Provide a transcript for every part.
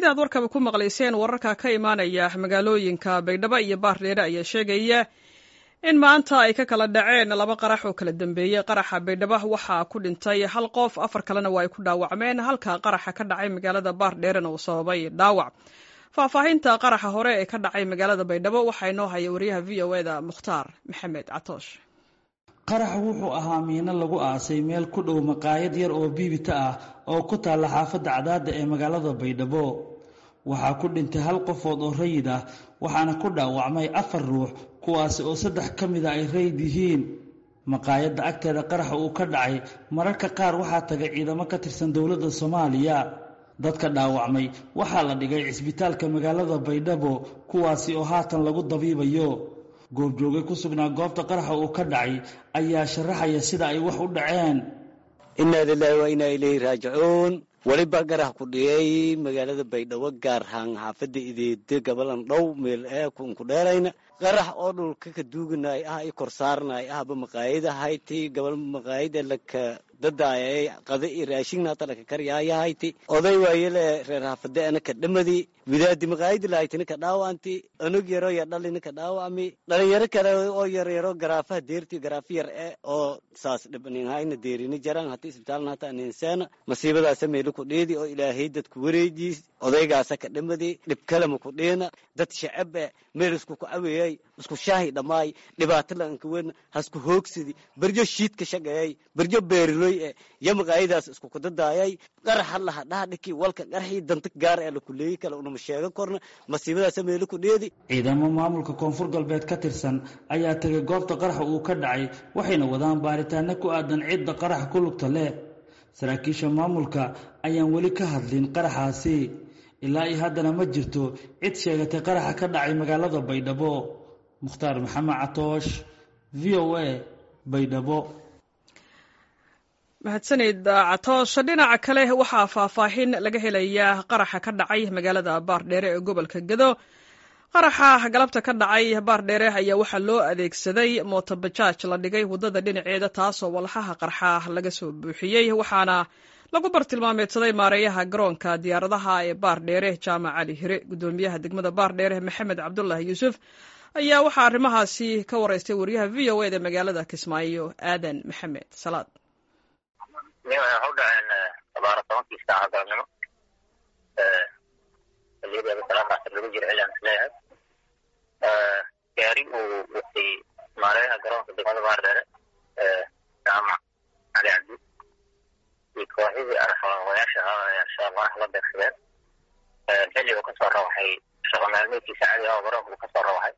sidaad warkaba ku maqlayseen wararka ka imaanaya magaalooyinka baydhabo iyo baardheere ayaa sheegaya in maanta ay ka kala dhaceen laba qarax oo kala dambeeyey qaraxa baydhabo waxaa ku dhintay hal qof afar kalena waa ay ku dhaawacmeen halka qaraxa ka dhacay magaalada baardheerena uu sababay dhaawac faahfaahinta qaraxa hore ee ka dhacay magaalada baydhabo waxaa inoo haya wariyaha v o eda mukhtaar maxamed catoosh qaraxa wuxuu ahaa miino lagu aasay meel ku dhow maqaayad yar oo biibita ah oo ku taalla xaafadda cadaadda ee magaalada baydhabo waxaa ku dhintay hal qofood oo rayid ah waxaana ku dhaawacmay afar ruux kuwaasi oo saddex ka mida ay rayid yihiin maqaayadda agteeda qaraxa uu ka dhacay mararka qaar waxaa tagay ciidamo ka tirsan dowladda soomaaliya dadka dhaawacmay waxaa la dhigay cisbitaalka magaalada baydhabo kuwaasi oo haatan lagu dabiibayo goobjoogay ku sugnaa goobta qaraxa uu ka dhacay ayaa sharaxaya sida ay wax u dhaceen innaa lilaahi wa innaa ilayhi raajicuun weliba garax ku dhiyey magaalada baydhabo gaar ahaan xaafadda ideede gabalan dhow meel ee kunku dheerayna qarax oo dhulka ka duuganay ah i kor saarnay ahba maqaayada hayti gabal maqaayada laka dadaayay qada i raashingna hata laka karyayahayti oday waayele reer xaafade ana ka dhamadi widaadi maqaayadi lahaytina ka dhaawanti anug yaro ya dhalina ka dhaawami dhalinyaro kale oo yaryaro garaafaha deerti garaafa yar e oo saas dhibaninhayna deerini jaran hata isbitaalna hata aninseena masiibadaasa meelo ku dhiidi oo ilaahay dadku wareejiis odaygaasa ka dhamadi dhib kalema ku dhiina dad shacab e meel isku ku caweeyay isku shaahi dhammaay dhibaato laanka wen hasku hoogsidi berjo shiidka shaqeeyay berjo beeriloy e yo maqaayadaas isku kudadaayay qaraxa laha dhaadhiki walka qaraxii danta gaar ee lakuleeyi kale unama sheegan korna masiibadaasa meelo ku dheedi ciidamo maamulka koonfur galbeed ka tirsan ayaa tegay goobta qaraxa uu ka dhacay waxayna wadaan baaritaano ku aadan cidda qaraxa ku lugta leh saraakiisha maamulka ayaan weli ka hadlin qaraxaasi ilaa iyo haddana ma jirto cid sheegatay qaraxa ka dhacay magaalada baydhabo mukhtaar maxamed catoosh v o a baydhabo mahadsanid catoosh dhinaca kale waxaa faahfaahin laga helayaa qaraxa ka dhacay magaalada baardheere ee gobolka gedo qaraxa galabta ka dhacay baardheere ayaa waxaa loo adeegsaday mootobajaaj la dhigay waddada dhinaceeda taasoo walxaha qarxa laga soo buuxiyey waxaana lagu bartilmaameedsaday maareeyaha garoonka diyaaradaha ee baardheere jaamac cali hire guddoomiyaha degmada baardheere maxamed cabdulaahi yuusuf ayaa waxaa arrimahaasi ka wareystay wariyaha v o eda magaalada kismaayo aadan maxamed salaad waxay u dhaceen abaara tobankii saaca galabnimo xiliyadeeda salaadaas lagu jiro cilaan isleeyahay gaari uu watay maareeyaha garoonka degmada baardheere jaamac cali cabdi iyo kooxidii arxawayaasha ahaa ee al-shabaab qarax la beegsadeen xilli uu kasoo rawaxay shaqo maalmeedkiisa cadi ah oo garoonka uu kasoo rawaxay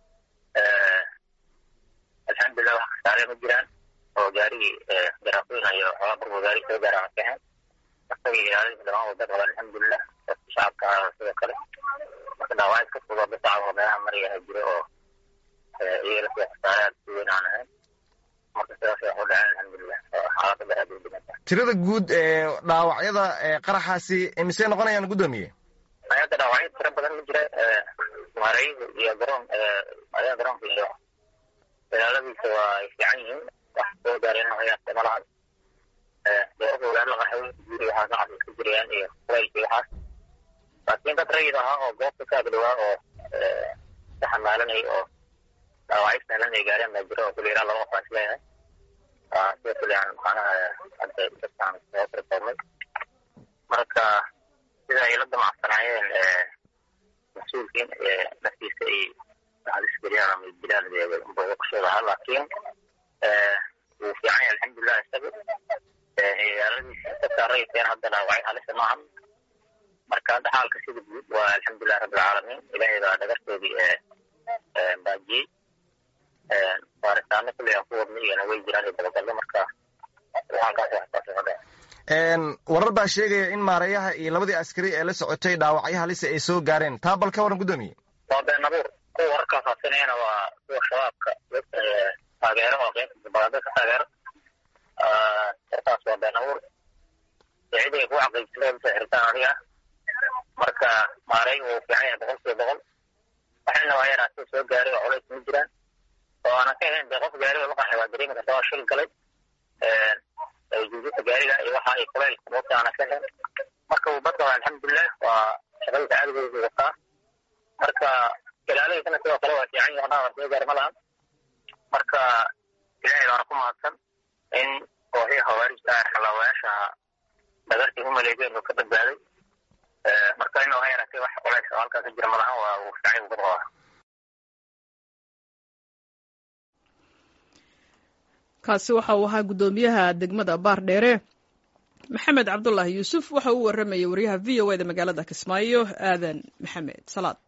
alxamdulilah wax kasaare ma jiraan oo gaarigii garaafoyn iyo xoogaa burbu gaari soo gaara maskaxeen isagii ilaalinta dhamaan wada qaba alxamdulilah dadka shacabka ah sidoo kale marka dhaawacid ka fudo bisacab oo meelaha maryaha jiro oo iyaga sida kasaare aad si weyn aan ahayn marka sidaas wax u dhaceen alxamdulilah xaalada daraad u dhimata tirada guud ee dhaawacyada qaraxaasi imisee noqonayaan guddoomiye hadda dhaawacyo tiro badan ma jira maareeyuhu iyo garoon maareeyaha garoonka iyo ilaaladiisa waa ay fiican yihiin wax soo gaareen hayaasta malahan dowladda walaal la qaxay guri waxaas nacas iska jirayaan iyo kuleylkii waxaas laakiin dad rayid ahaa oo goobta ka agdhawaa oo ka xamaalanay oo dhaawacyo sahlan ay gaareen baa jira oo kuli ilaa laba qof aan isleeyahay sida kuli aan macnaha hadda dadkaan soo tirtoomay marka sida ay la damacsanaayeen mas-uulkiin naftiisa ay halis geliyaan ama dilaan booqashada ahaa laakiin wuu fiican yahay alxamdulilah isaga ilaaladiisa dadka rayidkeen hadda dhaawacay halisa maahan marka hadda xaalka sida guud waa alxamdulilah rabbilcaalamiin ilaahay baa dhagartoodii baajiyey baaritaano kulli aan ku wadnay iyana way jiraan iyo dabagallo marka halkaas waxtaas waxu dhaca warar baa sheegaya in maareeyaha iyo labadii askari ee la socotay dhaawacyo halisa ay soo gaareen taa bal ka waran guddoomiye waa been abuur kuwa wararkaa faasinayana waa kuwa shabaabka taageero oo qeybta dabaqada ka taageero warkaas waa been abuur cidi ay ku xaqiijsadeen usoo xiritaan adiga marka maareey wuu fiican yahay boqol kiiba boqol waxayna waa yaraatay soo gaaray oo culays ma jiraan oo aanan ka ahayn dee qof gaari oo la qaxay waa dareemi karta waa shil galay juujuta gaariga iyo waxa ay kuleylka moogta aanan ka ahayn marka uu badqaba alxamdulilah waa shaqadiisa caadigeedu wataa marka ilaalihiisana sidoo kale waa fiican yahay waa soo gaar ma lahan marka ilaahay baana ku mahadsan in kooxii khawaarijta ah xalaawayaasha dhagartii u maleegeen uu ka badbaaday marka inuu ha yaratay wax culays oo halkaas jira ma lahan waa uu fiican yahay qabaa kaasi waxa uu ahaa guddoomiyaha degmada baardheere maxamed cabdulaahi yuusuf waxa uu waramayay wariyaha v o e da magaalada kismaayo aadan maxamed salaad